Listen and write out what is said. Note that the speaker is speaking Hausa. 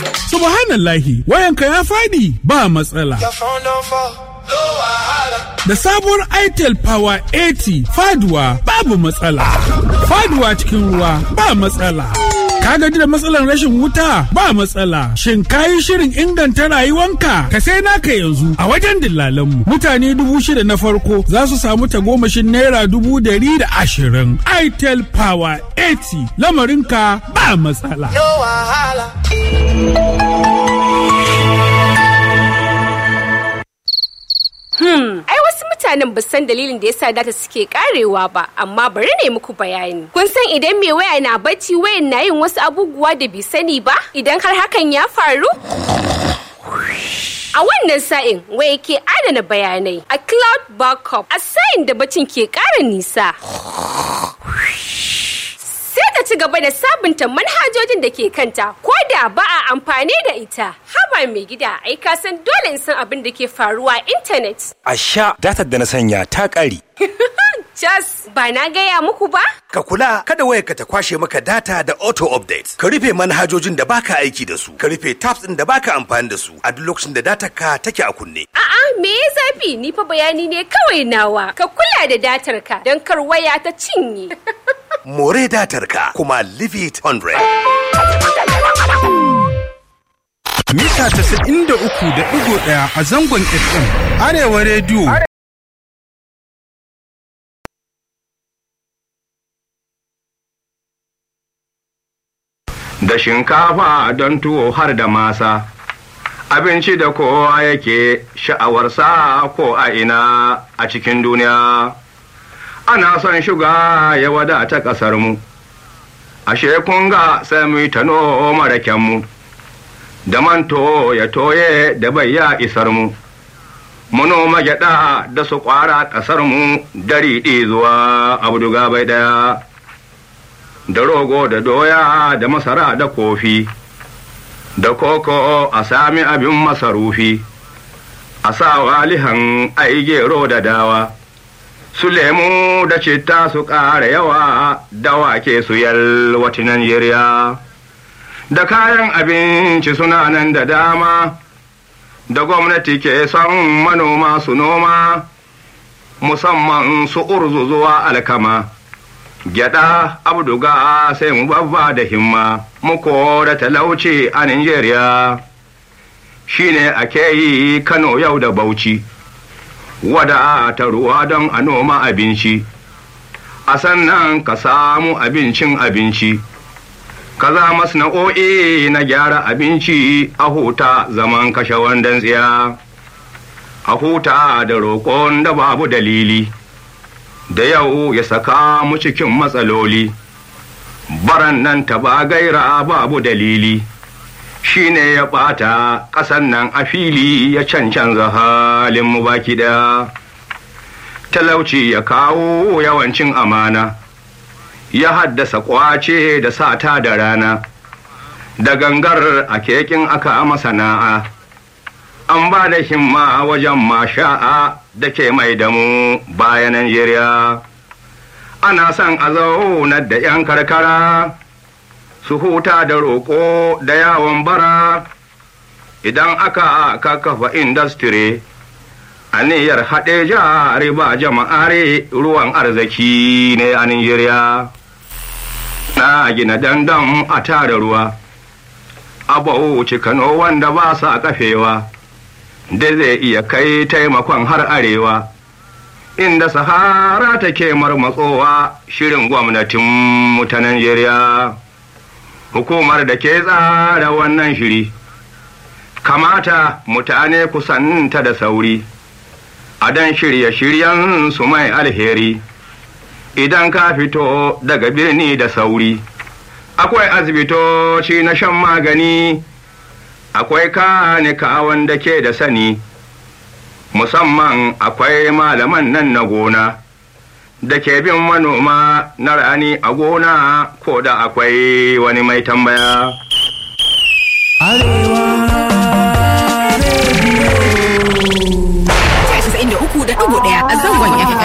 Subhanallahi, wayanka ya fadi ba matsala. Da sabuwar Itel Power 80 faduwa babu matsala. Faduwa cikin ruwa ba matsala. Ka gaji da matsalar rashin wuta ba matsala. Shin kayi shirin inganta rayuwanka? Ka sai naka yanzu a wajen dillalanmu. Mutane dubu shida na farko za su samu tagomashin naira dubu dari da ashirin. Itel Power 80 lamarinka ba matsala. Hmm, ai wasu mutanen ba san dalilin da yasa data suke karewa ba, amma bari ne muku bayani. Kun san idan mai waya na bacci wayan na yin wasu abubuwa da bai sani ba? Idan har hakan ya faru? A wannan sa'in waya ke adana bayanai a cloud backup a sa'in da bacin ke ƙara nisa. Sai ta ci gaba da sabunta manhajojin da ke kanta ko da ba a amfani da ita. Haba mai gida ai ka san dole in san abin da ke faruwa a intanet. A sha datar da na sanya ta ƙare. Jas, ba na gaya muku ba? Ka kula kada wayarka ta kwashe maka data da auto update. Ka rufe manhajojin da baka aiki da su. Ka rufe tabs ɗin da baka amfani da su a duk lokacin da datar ka take a kunne. A'a, me ya zafi? Ni fa bayani ne kawai nawa. Ka kula da datar ka don kar waya ta cinye. More datar ka kuma leave it 100. Mita 93.1 a zangon FM. Arewa rediyo. da shinkafa don tuwo har da masa abinci da kowa yake sha'awarsa ko a ina a cikin duniya ana son shuga ya wadata ƙasarmu ashe kun ga sai mu ta noma rakenmu da manto ya toye da bai ya isar mu mu noma gyaɗa da su ƙwara ƙasarmu dari zuwa abduga bai ɗaya da rogo da doya da masara da kofi da koko a sami abin masarufi a sa walihan ai gero da dawa su lemu da citta su ƙara yawa da wake su yalwati Najeriya da kayan abinci suna nan da dama da gwamnati ke son manoma su noma musamman su urzu zuwa alkama gyada abduga sai mu babba da himma mu da talauci a Nigeria shine ake yi Kano yau da Bauchi wada ta ruwa don a noma abinci a sannan ka samu abincin abinci ka za masna'o'i na gyara abinci a huta zaman kashe wandan tsiya a huta da roƙon da babu dalili da yau ya saka mu cikin matsaloli baran nan ta ba gaira babu dalili shi ne ya ɓata ƙasan nan a fili ya cancanza halin mu baki ɗaya talauci ya kawo yawancin amana ya haddasa ƙwace da sata da rana da gangar a kekin aka masana'a an ba da himma wajen masha'a da ke mai da mu bayan Najeriya. Ana son a zaunar da ‘yan karkara su huta da roƙo da yawon bara idan aka kakafa industry aniyar haɗe jari ba jama'are ruwan arziki ne a Najeriya. Na gina dandam a tara ruwa, abu Kano wanda ba sa kafewa. da zai iya kai taimakon har arewa inda sahara take marmatsowa shirin gwamnatin ta Najeriya. Hukumar da ke tsara wannan shiri, kamata mutane kusanta da sauri, a dan shirye-shiryen su mai alheri, idan ka fito daga birni da sauri. Akwai asibitoci na shan magani. akwai kanika wanda ke da sani, musamman akwai malaman nan na gona, da ke bin manoma na rani a gona ko da akwai wani mai tambaya.